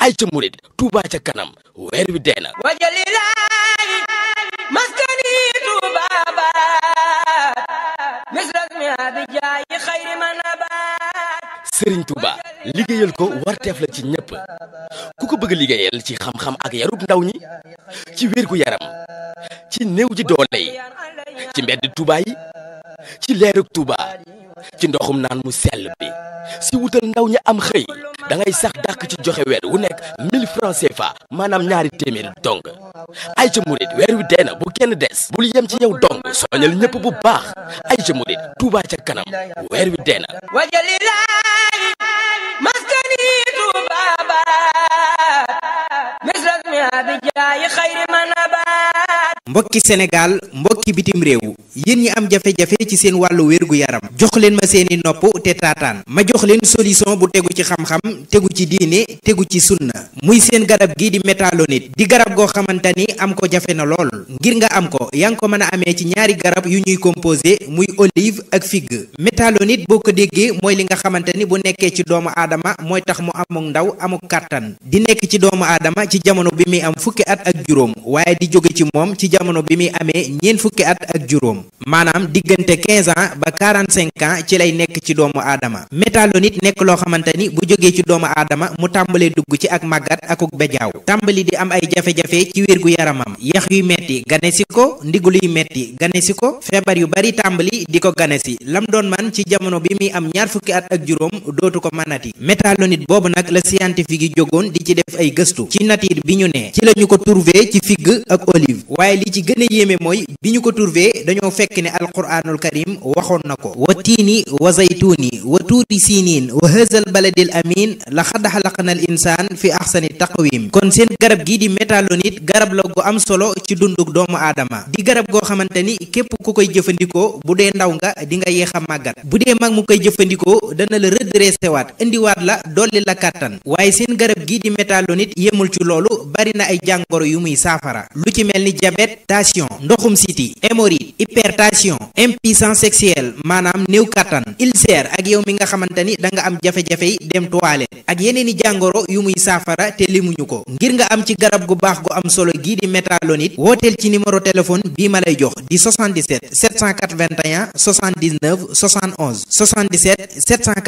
ay ca murit Touba ca kanam weer wi dee na wajalilaayi maskani tuubaabaat misras mi abijaayi xayri manabaat sëriñ Touba liggéeyal ko warteef la ci ñépp ku ko bëgg liggéeyal ci xam-xam ak yarub ndaw ñi ci wérgu yaram ci néew ji doole yi ci mbedd Touba yi ci leerug Touba ci ndoxum naan mu sell bi si wutal ndaw ñi am xëy da ngay sax dàkk ci joxe weer wu nekk 1000 francs CFA maanaam ñaari téeméer dong ay ca murit weer wi dee na bu kenn des bul yem ci yow dong soñal ñépp bu baax ay ca murit Touba ca kanam weer wi dee na wajalilaayi maskani tuubaabaat misras mi abijaayi xayri manabaat mbokki Sénégal mbokki bitim réew yéen ñi am jafe-jafe ci seen wàllu wérgu yaram jox leen ma seeni nopp te taataan ma jox leen solution bu tegu ci xam-xam tegu ci diine tegu ci sunna muy seen garab gi di métalonite di garab goo xamante ni am ko jafe na lool ngir nga am ko yaa ngi ko mën a amee ci ñaari garab yu ñuy composé muy olive ak figue métalonite boo ko déggee mooy li nga xamante ni bu nekkee ci doomu aadama mooy tax mu amuk ndaw amuk kàttan di nekk ci doomu aadama ci jamono bi muy am fukki at ak juróom waaye di jóge ci moom ci jamono bi muy amee ñeent fukki at ak juróom maanaam diggante 15 ans ba 45 ans ci lay nekk ci doomu aadama métalonite nekk loo xamante ni bu jógee ci doomu aadama mu tàmbalee dugg ci ak màggat akuk bejaaw tàmbali di am ay jafe-jafe ci wérgu yaramam yax yuy metti gane si ko ndigul yuy metti gane si ko feebar yu bari tàmbali di ko gane si lam doon man ci jamono bi muy am ñaar fukki at ak juróom dootu ko mënati métalonite boobu nag la scientifique yi jógoon di ci def ay gëstu ci nature bi ñu ne ci la ñu ko trouvé ci figue ak olive waaye li ci gën a yéeme mooy bi ñu ko trouvé dañoo fekk ne alquraanul karim waxoon na ko wa tiini wa zaytuuni wa tuuri siiniin wa hëzal baladil amin la xad xalaqna al insaan fi axsani taqwim kon seen garab gii di métalonite garab la gu am solo ci dunduk doomu aadama di garab goo xamante ni képp ku koy jëfandikoo bu dee ndaw nga di nga yéex a màggat bu dee mag mu koy jëfandikoo dana la redressé waat indiwaat la dolli la kàttan waaye seen garab gii di métalonite yemul ci loolu bari na ay jàngoro yu muy saafara lu ci mel ni diabète tension ndoxum siti hémorroïde hypertension impuissance sexuelle maanaam néew kàttan ulcère ak yow mi nga xamante ni da nga am jafe-jafe yi dem toilette ak yeneen i jàngoro yu muy saafara te limuñu ko ngir nga am ci garab gu baax gu am solo gii di métalonite wooteel ci numéro téléphone bii ma lay jox di 77 781 79 71 77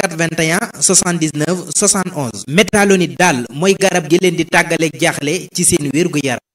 781 79 71 métalonite daal mooy garab gi leen di tàggaleeg jaaxle ci seen wér gu yaram